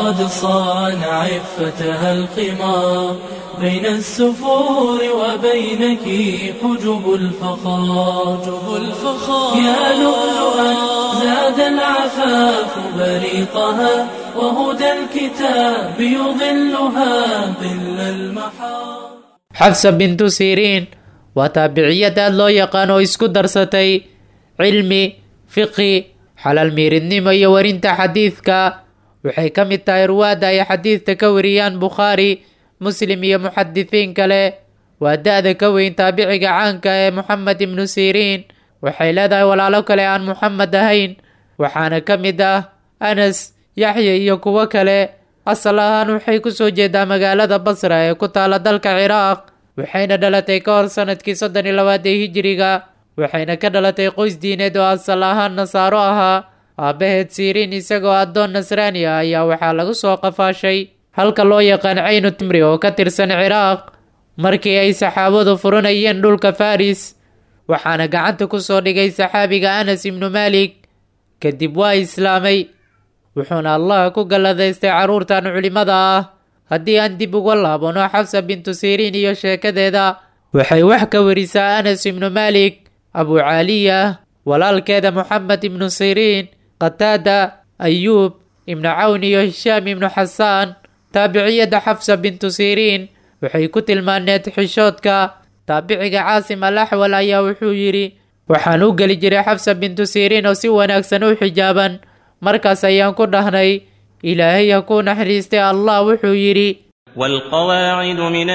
قد صان عفتها القمار بين السفور وبينك حجب الفخار حجب الفخار يا لؤلؤا زاد العفاف بريقها وهدى الكتاب يظلها ظل المحار xafsa bintu siriin waa taabiciyad aad loo yaqaan oo isku darsatay cilmi fiqi xalaal miiridnimo iyo warinta xadiidka waxay ka mid tahay ruwaadda ay xadiidka ka wariyaan bukhaari muslim iyo muxadisiin kale waa da-da ka weyn taabiciga caanka ee moxamed ibnu siriin waxay leedahay walaalo kale aan moxamed ahayn waxaana ka mid ah anas yaxya iyo kuwo kale asal ahaan waxay kusoo jeedaa magaalada basra ee ku taala dalka ciraaq waxayna dhalatay ka hor sanadkii soddon iyo labaad ee hijiriga waxayna ka dhalatay qoys diineed oo asal ahaan nasaaro ahaa aabbaheed siriin isagoo addoon nasraani ah ayaa waxaa lagu soo qafaashay halka loo yaqaan caynu timri oo ka tirsan ciraaq markii ay saxaabadu furanayeen dhulka faris waxaana gacanta kusoo dhigay saxaabiga anas ibnu maalik kadib waa islaamay wuxuuna allah ku galladaystay carruurtan culimmada ah haddii aan dib uga laabano xafsa bintu siriin iyo sheekadeeda waxay wax ka warisaa anas ibnu maalik abu caaliya walaalkeeda moxamed ibnu siriin qataada ayuub ibnu cawn iyo hishaam ibnu xasaan taabiciyadda xafsa bintu siriin waxay ku tilmaaneed xishoodka taabiciga caasim al axwal ayaa wuxuu yidhi waxaan u geli jiray xafsa bintu siriin oo si wanaagsan u xijaaban markaas ayaan ku dhahnay ilaahay ha kuu naxariistay allah wuxuu yidhi والقواعد من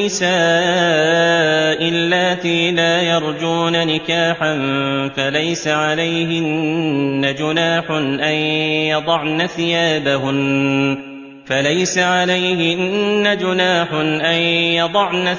النساء اللاتي لا يرجون نكاحا فليس عليهن جناح أن يضعن ثيابهن فليس عليهن جناح أن يضعن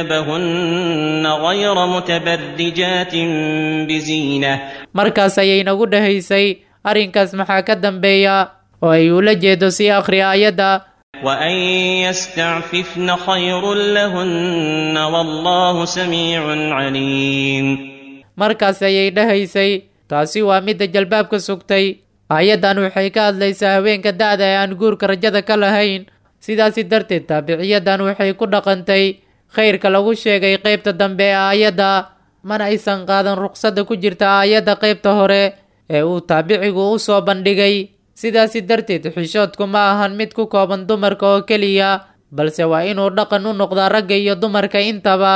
ثيابهن غير متبرجات بزينة markaas ayay nagu dhahaysay arrinkaas maxaa ka dambeeya oo ay ula jeedo sii akhri aayadda وأن يستعففن خير لهن والله سميع عليم markaas ayay dhahaysay taasi waa midda jalbaabka sugtay aayaddan waxay ka hadlaysaa haweenka da-da ee aan guurka rajada ka lahayn sidaasi darteed taabiciyaddan waxay ku dhaqantay khayrka lagu sheegay qeybta dambe ee aayadda mana aysan qaadan ruqsadda ku jirta aayadda qeybta hore ee uu taabicigu u soo bandhigay sidaasi darteed xishoodku ma ahan mid ku kooban dumarka oo keliya balse waa inuu dhaqan u noqdaa ragga iyo dumarka intaba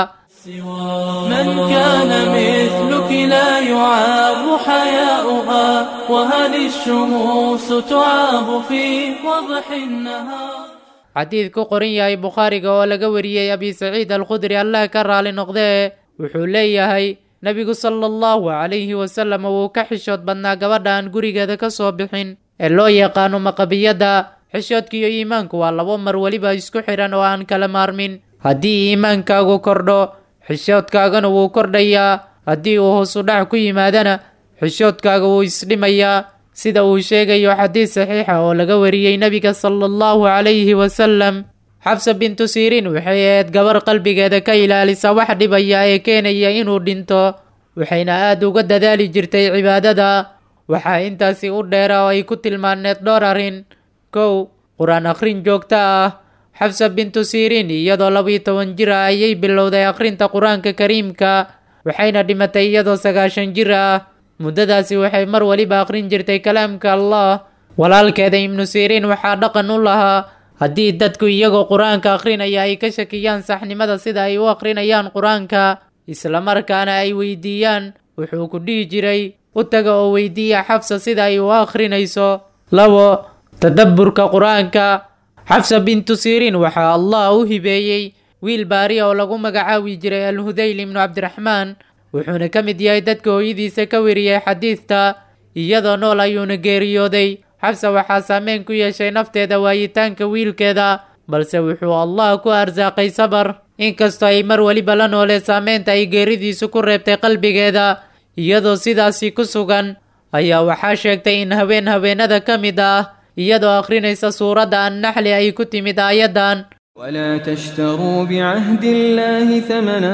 من كان مثلك لا يعاب حياؤها وهل الشموس تعاب في وضح النهار xadiid ku qoran yahay bukhaariga oo laga wariyey abi saciid alkhudri allah ka raali noqdee wuxuu leeyahay nebigu sala allahu calayhi wasalam wuu ka xishood badnaa gabadha aan gurigeeda ka soo bixin ee loo yaqaano maqabiyadda xishoodka iyo iimaanku waa labo mar weliba isku xidhan oo aan kala maarmin haddii iimaankaagu kordho xishoodkaagana wuu kordhayaa haddii uu hoosu dhac ku yimaadana xishoodkaaga wuu isdhimayaa sida uu sheegayo xadiis saxiixa oo laga wariyey nebiga sala allahu calayhi wasalam xabsa bintu siriin waxay ahayd gabar qalbigeeda ka ilaalisa wax dhibaya ee keenaya inuu dhinto waxayna aada uga dadaali jirtay cibaadada waxaa intaasi u dheera oo ay ku tilmaaneed dhowr arrin kow qur-aan akhrin joogto ah xabsa bintu siriin iyadoo labiyo toban jir ah ayay bilowday akhrinta qur-aanka kariimka waxayna dhimatay iyadoo sagaashan jir ah muddadaasi waxay mar waliba akhrin jirtay kalaamka allah walaalkeeda ibnu siriin waxaa dhaqan u lahaa haddii dadku iyagoo qur-aanka akhrinaya ay ka shakiyaan saxnimada sida ay u akhrinayaan qur-aanka islamarkaana ay weydiiyaan wuxuu ku dhihi jiray u taga oo weydiiya xafsa sida ay u akhrinayso labo tadabburka qur-aanka xafsa bintu siriin waxaa allah u hibeeyey wiil baari oo lagu magacaabi jiray alhudayl ibnu cabdiraxmaan wuxuuna ka mid yahay dadka hooyadiisa ka weriyey xadiidta iyadoo nool ayuuna geeriyooday xabsa waxaa saameyn ku yeeshay nafteeda waayitaanka wiilkeeda balse wuxuu allah ku arsaaqay sabar inkastoo ay mar weliba la noolee saameynta ay geeridiisu ku reebtay qalbigeeda iyadoo sidaasi ku sugan ayaa waxaa sheegtay in haween haweenada ka mid ah iyadoo akhrinaysa suuradda annaxli ay ku timid aayaddan ولا تشتروا بعهد الله ثمنا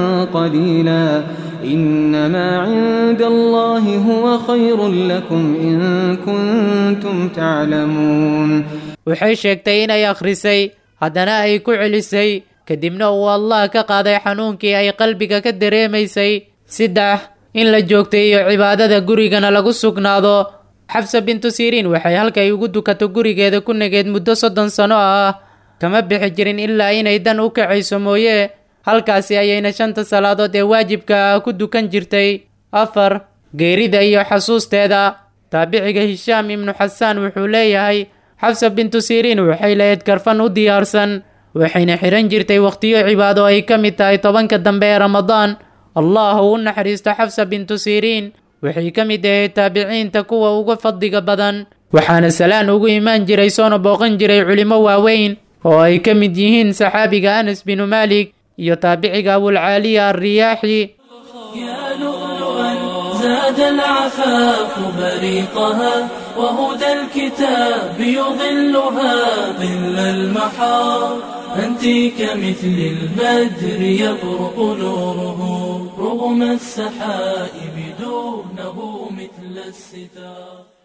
قليلا إنما عند الله هو خير لكم إن كنتم تعلمون waxay sheegtay inay akhrisay haddana ay ku celisay kadibna uu allah ka qaaday xanuunkii ay qalbiga ka dareemaysay saddex in la joogteeyo cibaadada gurigana lagu sugnaado xafsa bintu siriin waxay halkay ugu dukato gurigeeda ku nageed muddo soddon sano ah kama bixi jirin ilaa inay dan u kacayso mooye halkaasi ayayna shanta salaadood ee waajibka ah ku dukan jirtay afar geerida iyo xasuusteeda taabiciga hishaam ibnu xasaan wuxuu leeyahay xafsa bintu siriin waxay lahayd karfan u diyaarsan waxayna xihan jirtay wakhtiyo cibaado ay ka mid tahay tobanka dambe ee ramadaan allah uu u naxariisto xafsa bintu siriin waxay ka mid ahayd taabiciinta kuwa uga fadliga badan waxaana salaan ugu imaan jiray soona booqan jiray culimo waaweyn oo ay ka mid yihiin saxaabiga anas binu maalik iyo taabiciga abulcaaliya alriyaaxi يا لؤلؤا زاد العفاف بريقها وهدى الكتاب يظلها ظل المحار أنت كمثل البدر يبرق نوره رغم السحائب دونه مثل الستار